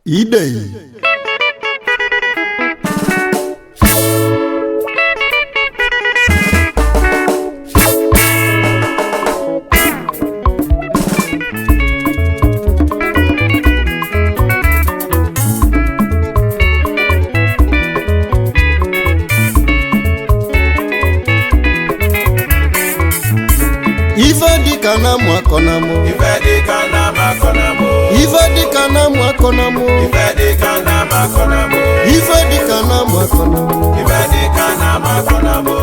idei ife dịka na amụ akọ na mụ Ife dịka na makọnamụ ife dịka na amụ akọ na mụ Ife dịka na makọnamụ ife dịka na amụ akọ na mụ Ife dịka na makọnamụ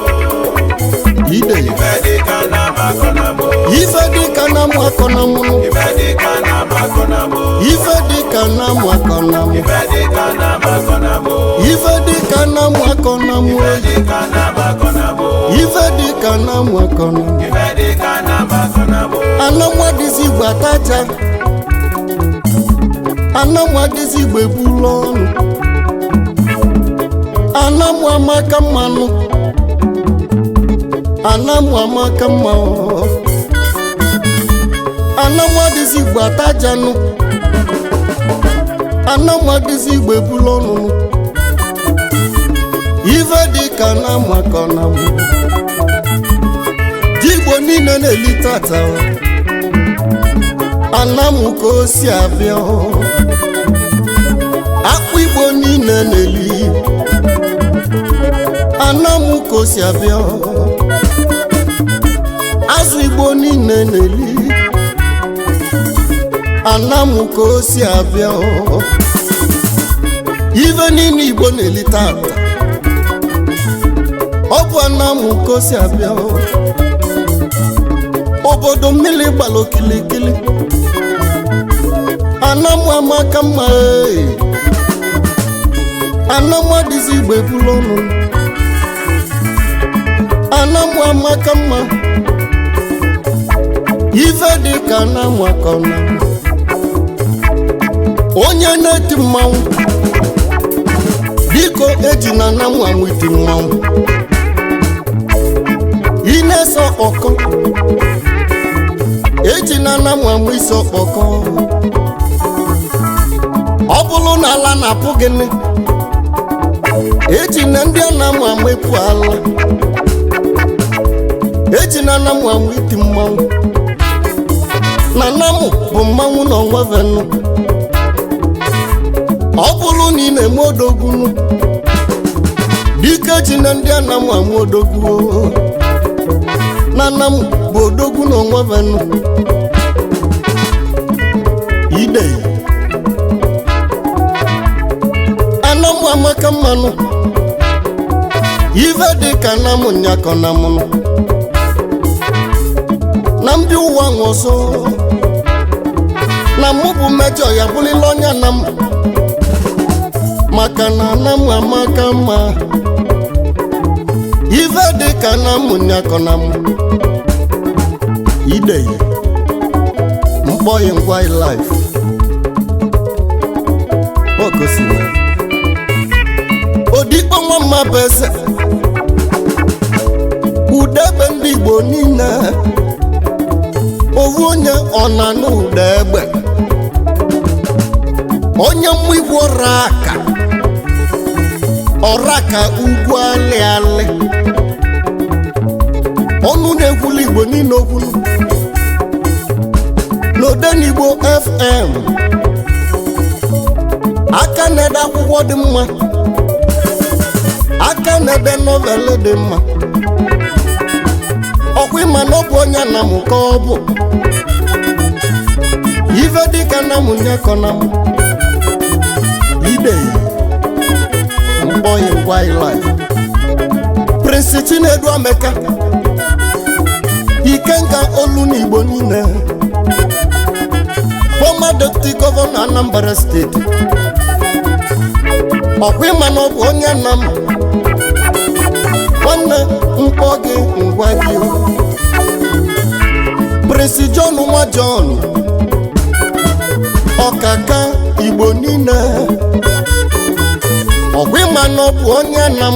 idei Ife dịka na makọnamụ ife dịka na amụ akọ na mụ Ife dịka na makọnamụ ife dịka na amụ akọ na mụ Ife dịka na makọnamụ ife dịka na amụ akọ na mụ Ife dịka na makọnamụ ife dịka na amụ akọ na mụ Ife dịka na makọnamụ anamwadịzi igbo ataja anamwadịzi igbo ebulu ọnụ anamụ amaka mmanụ anamụ amaka mma ọ. anamwadịzi igbo atajanụ anamwadịzi igbo ebulu ọnụ ife dịka anamụ akọ na mụ ji igbo niile na-eli tata ọ. anamụ ka o si abịa akpụ igbo niile na-eli anamụ ka o si abịa azụ igbo niile na-eli anamụ ka o si abịa ife niile igbo na-eli tata ọ bụ anamụ ka o si abịa obodo mmiri gbara okilikili anamụ amaka mma ee. anamụ adịzi igbo ebulu ọnụ anamụ amaka mma ife dị ka anamụ akọna onye na-eti mmanwụ biko eji na anamụ amụ iti mmanwụ ị na-eso ọkọ eji na anamụ amụ isi ọkpọkọ ọ bụrụ na ala na-apụ gịnị eji na ndị anamụ amụ epu ala eji na anamụ amụ iti mmanwụ na anamụ bụ mmanwụ na ọnwa venụ ọ bụrụ na ị na-eme odogwunu dike ji na ndị anamụ amụ odogwu na anamụ bụ odogwu na ọnwa venụ idei anamụ amaka mmanụ ife dị ka anamụ nyakọ na mụnụ na ndị ụwa nwe ọzọ na mụ bụ mejọ ya bụlila onye anamụ maka na anamụ amaka mma ife dị ka anamụ nyakọ na mụ idei mkpọghị ngwa life okosiri odigbo nwa mma bụ eze udegbe ndị igbo niile ovu onye ọna na ụda egbe onye mmụ igbo ọra aka ọra ka ugwu alị alị ọnụ na-ekwulu igbo niile okwulu n'odenigbo fm aka na-ede akwụkwọ dị mma aka na-ede novel dị mma ọkwa ịma na ọ bụ onye anamụ ka ọ bụ ife dịka anamụ nye kọ na mụ idei mkpọghị wildlife prince chinedu ameka ikenga olu n'igbo niile former deputy governor anambra steeti ọkwa ịma na ọ bụ onye anam nwanne mkpọ gị ngwa gị o. prince john nwa john ọkaka igbo niile ọkwa ịma na ọ bụ onye anam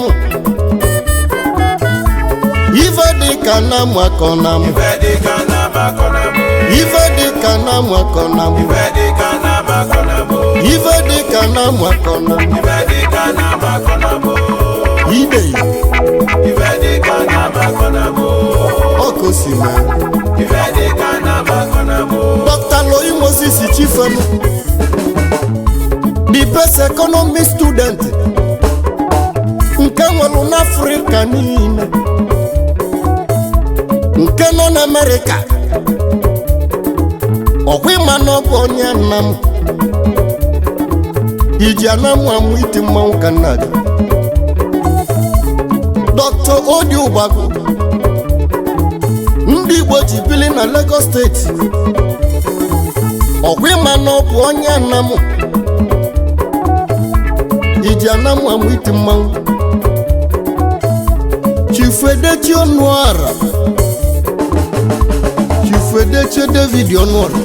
ife dị ka anam akọ na m Ife dịka na makọnamụ ife dị ka anam akọ na m Ife dịka na makọnamụ ife na makọna Ife dịka na-amakọ na bụ. ide Ife dịka na-amakọ na bụ. ọkosime Ife dịka na-amakọ na bụ. dr loyi moses chifelu the best economy student nke nwere n'afrịka niile nke nọ n'amerịka ọkwa ịma na ọ bụ onye nna m iji anamụ amụ iti mmanwụ ka nna gị dr odi ụgbago ndị igbo ji bili na lagos steeti ọkwa ịma na ọ bụ onye anamụ iji anamụ amụ iti mmanwụ chifedechi ọnụara chifedechi david ọnụara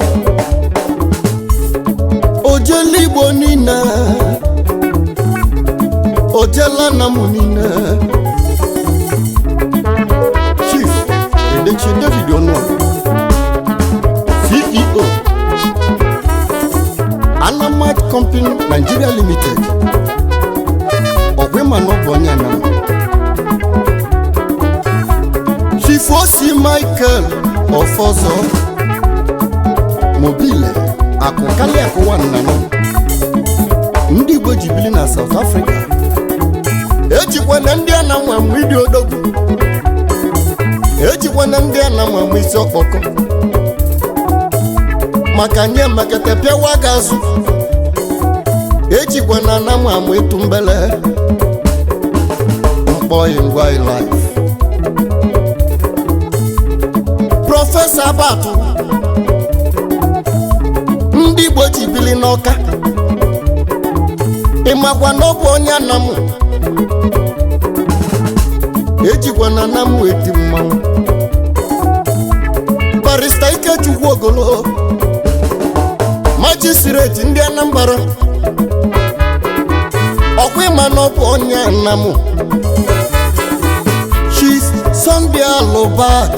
ojela igbo niile ojela anamụ niile chief edechi david ọnụara ceo Alamat Company Nigeria Limited ọ̀gbìn mà náà bọ̀ ní àná. Chifosi Michael Ọ̀fọ̀zọ́ Mobile akụkali akụwa nnanụ ndị Igbo ji bili na South Africa ejikwana ndị a na-anwa anwụ ịdị odogwu ejikwana ndị a na-anwa anwụ isi ọkpọkọ maka nye mekete pịawa gị azụ ejikwa na anamụ amụ ịtụ mbele mkpọyi ngwa life prọfesọ abatụ ndị igbo ji bili n'ọka ịmakwa na ọ bụ onye anamụ ejikwa na anamụ eti mmanwụ barista ikechukwu ogolo majistreti ndị anambra ọkwa ịma na ọ bụ onye anamụ chief sunday alụbat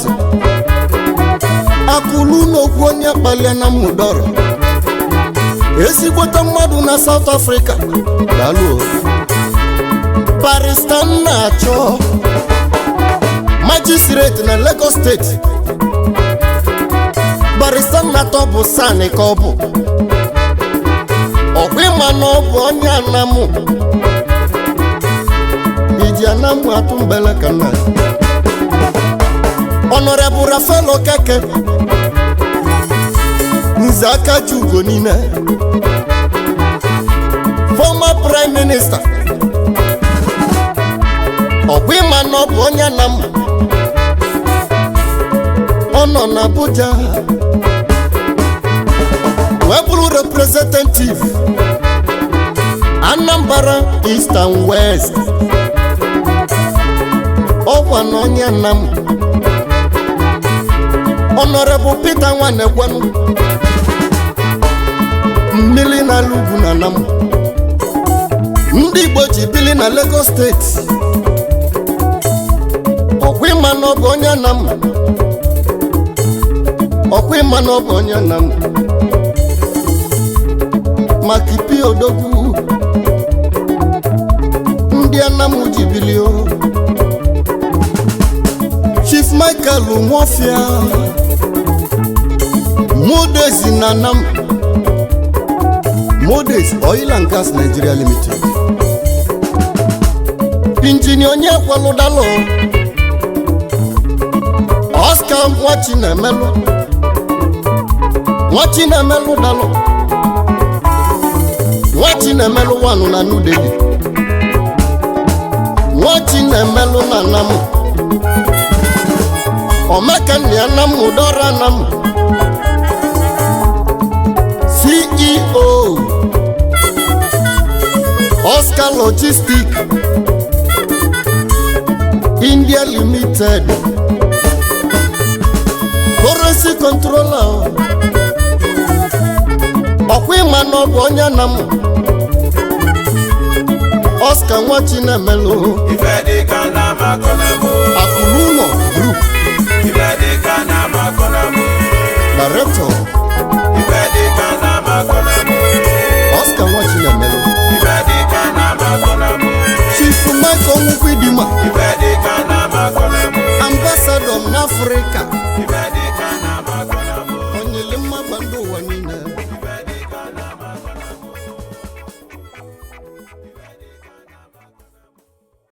akụlu n'okwu onye kpali anamụ dọrọ ezigbote mmadụ na south africa daalụ barista nna achọ majistreti na lagos steeti barista nnatọ bụ sani ka ọ bụ ọkwa ịma na ọ bụ onye anamụ iji anamụ atụ mbele ka nna ọnọrebụ rafael okeke nze aka ji ugo niile former prime minister ọkwa ịma na ọ bụ onye anamụ ọ nọ n'abuja wee bụrụ representative anambra east and west ọkwa na onye nna m honorable peter nwanekwenụ mmiri na-ala ugwu na anam ndị igbo ji bili na lagos steeti ọkwa ịma na ọ bụ onye anam ọkwa ịma na ọ bụ onye anam maka ipi odogwu ndị anam ji bilio chief michael nwofia modezi na anam modes oil and gas nigeria limited injinia onye kwalụdalụ oscar nwachinemelụ nwachinemelụ dalụ nwachinemelụ wanụ na nudeli nwachinemelụ na namụ omekanna ya namụ dọra namụ ceo oscar logistic india limited currency controller ọkwa ịma na ọ bụ onye na m oscar nwachinemelu Ife dịka na-amakọ na bụ. akụrụ ụlọ group Ife dịka na-amakọ na bụ. director Ife dịka na-amakọ na bụ. oscar nwachinemelu mma ife